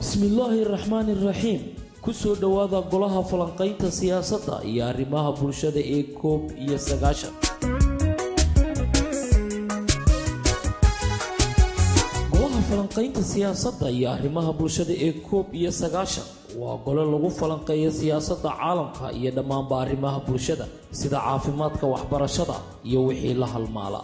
bismillaahi raxmaani raxiim kusoo dhowaada golaha falanqaynta siyaasadda iyo arrimaha bulshada ee koob iyo sagaashan golaha falanqaynta siyaasadda iyo arrimaha bulshada ee koob iyo sagaashan waa gole lagu falanqeeyo siyaasadda caalamka iyo dhammaanba arrimaha bulshada sida caafimaadka waxbarashada iyo wixii la halmaala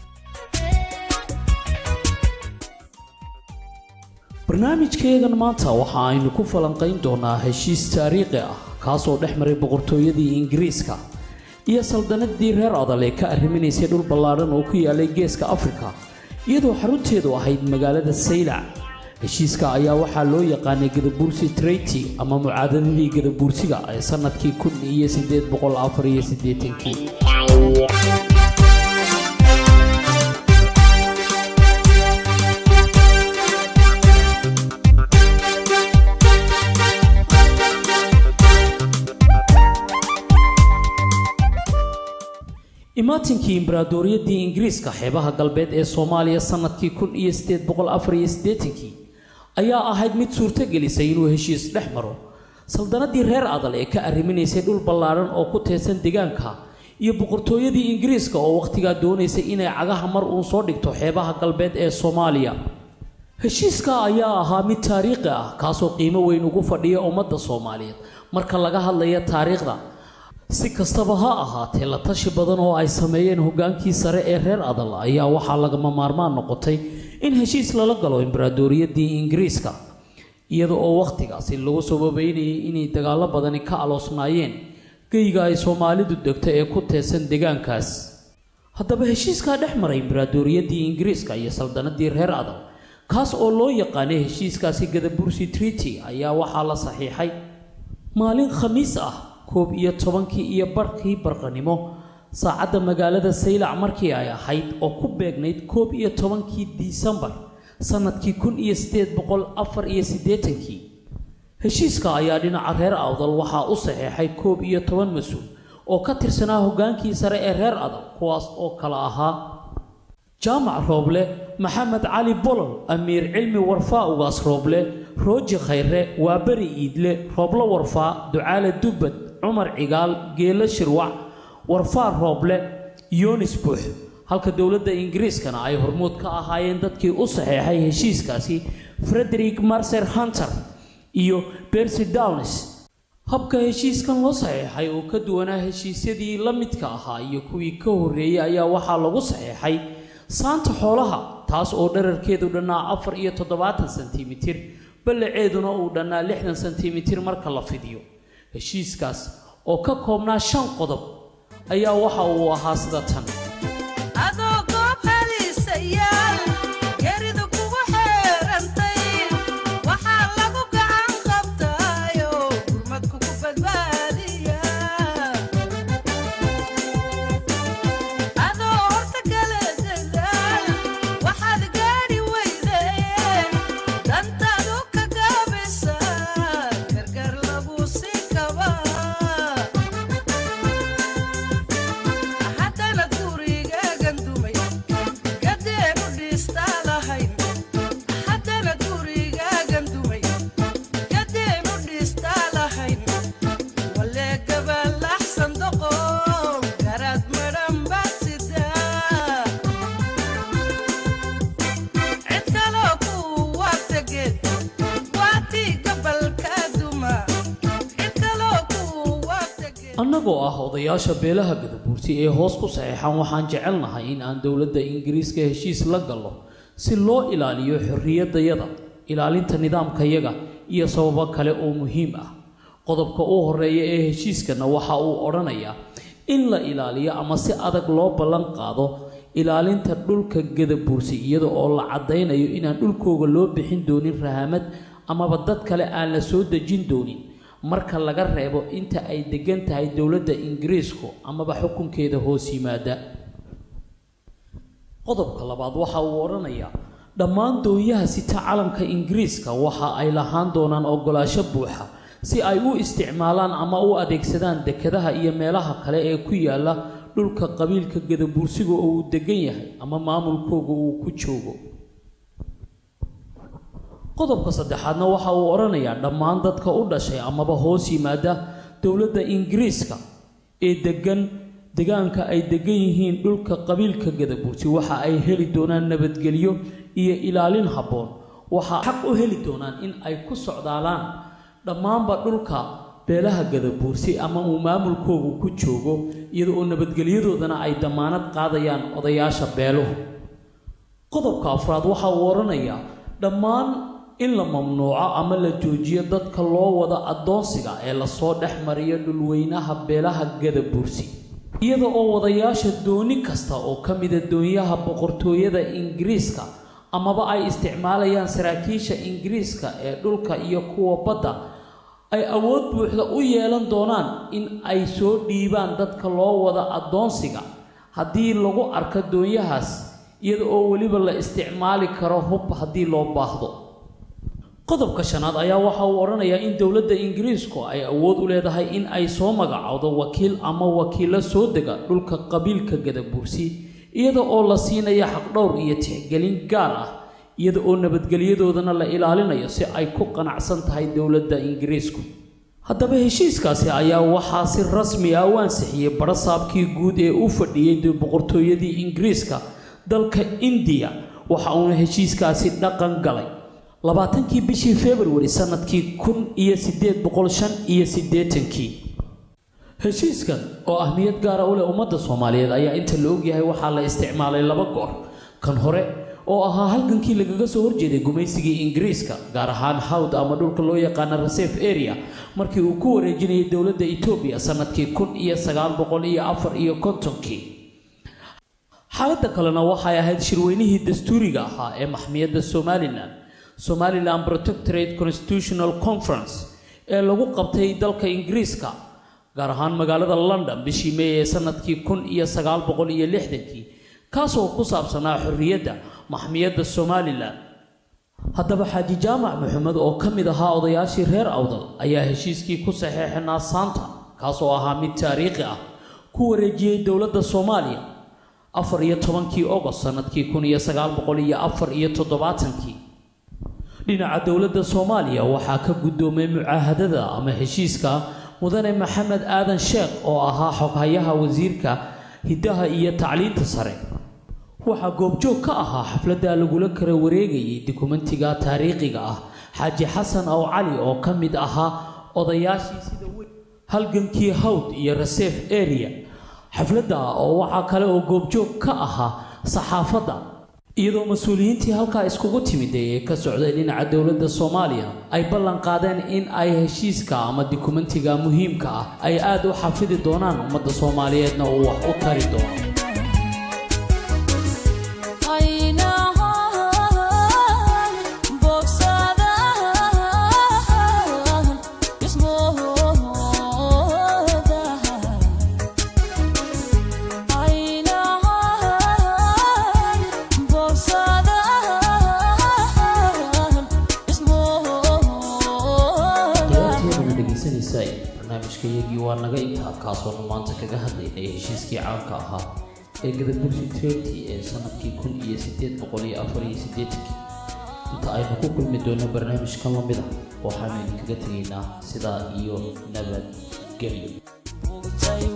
barnaamijkeegan maanta waxa aynu ku falanqayn doonaa heshiis taariikhi ah kaasoo dhex maray boqortooyadii ingiriiska iyo saldanadii reer adal ee ka arriminaysay dhul ballaadhan oo ku yaalay geeska afrika iyadoo xarunteedu ahayd magaalada saylac heshiiska ayaa waxaa loo yaqaanay gadabuursi treyti ama mucaadadadii gadabuursiga ee sannadkii kun iyo sideed boqol afar iyo siddeetankii imaatinkii imbaraadoriyadii ingiriiska xeebaha galbeed ee soomaaliya sannadkii kun iyo sideed boqol afar iyo siddeetankii ayaa ahayd mid suurto gelisay inuu heshiis dhex maro saldanadii reer adal ee ka arriminaysay dhul ballaadhan oo ku teedsan deegaanka iyo boqortooyadii ingiriiska oo wakhtigaa doonaysay inay cagaha mar uun soo dhigto xeebaha galbeed ee soomaaliya heshiiska ayaa ahaa mid taariikhi ah kaasoo qiimo weyn ugu fadhiya ummadda soomaaliyeed marka laga hadlaya taariikhda si kastaba ha ahaatee la tashi badan oo ay sameeyeen hoggaankii sare ee reer adal ayaa waxaa lagama maarmaan noqotay in heshiis lala galo imbaraadoriyadii ingiriiska iyada oo wakhtigaasi lagu sababeynayay inay dagaallo badani ka aloosnaayeen geyga ay soomaalidu degto ee ku teesan deegaankaas haddaba heshiiskaa dhex maray imbaraadoriyadii ingiriiska iyo saldanadii reer adal kaas oo loo yaqaanay heshiiskaasi gadabursi treaty ayaa waxaa la saxiixay maalin khamiis ah koob iyo tobankii iyo barhkii barqanimo saacadda magaalada saylac markii ay ahayd oo ku beegnayd koob iyo tobankii disembar sannadkii kun iyo siddeed boqol afar iyo siddeetankii heshiiska ayaa dhinaca reer awdal waxaa u saxeexay koob iyo toban mas-uul oo ka tirsanaa hoggaankii sare ee reer adal kuwaas oo kala ahaa jaamac rooble maxamed cali bolol amiir cilmi warfaa ugaas rooble rooji khayre waaberi iidle rooblo warfaa ducaale dubbad cumar cigaal geelo shirwac warfaa rooble yoonis buux halka dowladda ingiriiskana ay hormuud ka ahaayeen dadkii u saxeexay heshiiskaasi frederick marser hunter iyo bersy downes habka heshiiskan loo saxeexay oo ka duwanaa heshiisyadii la midka ahaa iyo kuwii ka horreeyey ayaa waxaa lagu saxeexay saanta xoolaha taas oo dherarkeedu dhannaa afar iyo toddobaatan sentimitir ballaceeduna uu dhannaa lixdan sentimitir marka la fidiyo heshiiskaas oo ka koobnaa shan qodob ayaa waxa uu ahaa sida tan annagoo ah odayaasha beelaha gadabuursi ee hoos ku saxeexan waxaan jecelnahay in aan dowladda ingiriiska heshiis la gallo si loo ilaaliyo xorriyadayada ilaalinta nidaamkayaga iyo sababo kale oo muhiim ah qodobka u horeeya ee heshiiskana waxa uu odhanayaa in la ilaaliyo ama si adag loo ballan qaado ilaalinta dhulka gadabuursi iyada oo la caddaynayo inaan dhulkooga loo bixin doonin rahamad amaba dad kale aan la soo dejin doonin marka laga reebo inta ay degan tahay dowladda ingiriisku amaba xukunkeeda hoos yimaada qodobka labaad waxa uu odhanayaa dhammaan dooyaha sita calanka ingiriiska waxa ay lahaan doonaan ogolaasho buuxa si ay u isticmaalaan ama u adeegsadaan dekedaha iyo meelaha kale ee ku yaala dhulka qabiilka gadabuursiga oo uu degan yahay ama maamulkooga uu ku joogo qodobka saddexaadna waxa uu odhanayaa dhammaan dadka u dhashay amaba hoos yimaada dowladda ingiriiska ee degan degaanka ay degan yihiin dhulka qabiilka gadabuursi waxa ay heli doonaan nabadgelyo iyo ilaalin habboon waxaa xaq u heli doonaan in ay ku socdaalaan dhammaanba dhulka beelaha gadabuursi ama uu maamulkoogu ku joogo iyada oo nabadgelyadoodana ay dammaanad qaadayaan odayaasha beeluhu qodobka afraad waxa uu odhanayaa dhammaan in la mamnuuco ama la joojiyo dadka loo wada addoonsiga ee lasoo dhex mariyo dhulweynaha beelaha gadabuursi iyada oo wadayaasha dooni kasta oo ka mida doonyaha boqortooyada ingiriiska amaba ay isticmaalayaan saraakiisha ingiriiska ee dhulka iyo kuwa badda ay awood buuxda u yeelan doonaan in ay soo dhiibaan dadka loo wada addoonsiga haddii lagu arko doonyahaas iyada oo weliba la isticmaali karo hub haddii loo baahdo qodobka shanaad ayaa waxa uu odhanayaa in dowladda ingiriisku ay awood u leedahay in ay soo magacowdo wakiil ama wakiilo soo dega dhulka qabiilka gadabuursi iyada oo la siinaya xaqdhowr iyo tixgelin gaar ah iyada oo nabadgelyadoodana la ilaalinayo si ay ku qanacsan tahay dowladda ingiriisku haddaba heshiiskaasi ayaa waxaa si rasmi ah u ansixiyey barasaabkii guud ee u fadhiyey boqortooyadii ingiriiska dalka indiya waxa uuna heshiiskaasi dhaqan galay labaatankii bishii februari sanadkii kun iyo siddeed boqol shan iyo siddeetankii heshiiskan oo ahmiyad gaara u leh ummadda soomaaliyeed ayaa inta la ogyahay waxaa la isticmaalay laba goor kan hore oo ahaa halgankii lagaga soo horjeeday gumaysigii ingiriiska gaar ahaan hawd ama dhulka loo yaqaana reserve area markii uu ku wareejinayay dowladda etoobiya sanadkii kun iyo sagaal boqol iyo afar iyo kontonkii xaaladda kalena waxay ahayd shirweynihii dastuuriga ahaa ee maxmiyadda somalilan somalilan protectorate constitutional conference ee lagu qabtay dalka ingiriiska gaar ahaan magaalada london bishii may ee sanadkii kun iyo sagaal boqol iyo lixdankii kaasoo ku saabsanaa xorriyadda maxmiyadda somalilan haddaba xaaji jaamac maxamed oo ka mid ahaa odayaashii reer awdal ayaa heshiiskii ku saxeexinaa saanta kaasoo ahaa mid taariikhi ah ku wareejiyey dowladda soomaaliya afar iyo tobankii ogost sanadkii kun iyo sagaal boqol iyo afar iyo toddobaatankii dhinaca dowladda soomaaliya waxaa ka guddoomay mucaahadada ama heshiiska mudane maxamed aadan sheekh oo ahaa xoghayaha wasiirka hiddaha iyo tacliinta sare waxaa goobjoog ka ahaa xafladda lagula kala wareegayay dukumentiga taariikhiga ah xaaji xasan aw cali oo ka mid ahaa odayaashii sida weyn halgankii hawd iyo reserve area xafladda oo waxaa kale oo goobjoog ka ahaa saxaafadda iyadoo mas-uuliyiintii halkaa iskugu timida ee ka socday dhinaca dowladda soomaaliya ay ballan qaadeen in ay heshiiska ama dukumentiga muhiimka ah ay aad u xafidi doonaan ummadda soomaaliyeedna uu wax u tari doono barnaamijkayagii waa naga intaa kaasoonu maanta kaga hadlaynay heshiiskii caanka ahaa ee gadabursi trenti ee sanadkii kun iyo siddeed boqol iyo afar iyo siddeetankii inta aynu ku kulmi doono barnaamijkan lamid ah waxaanu idinkaga tegaynaa sidaa iyo nabadgelyo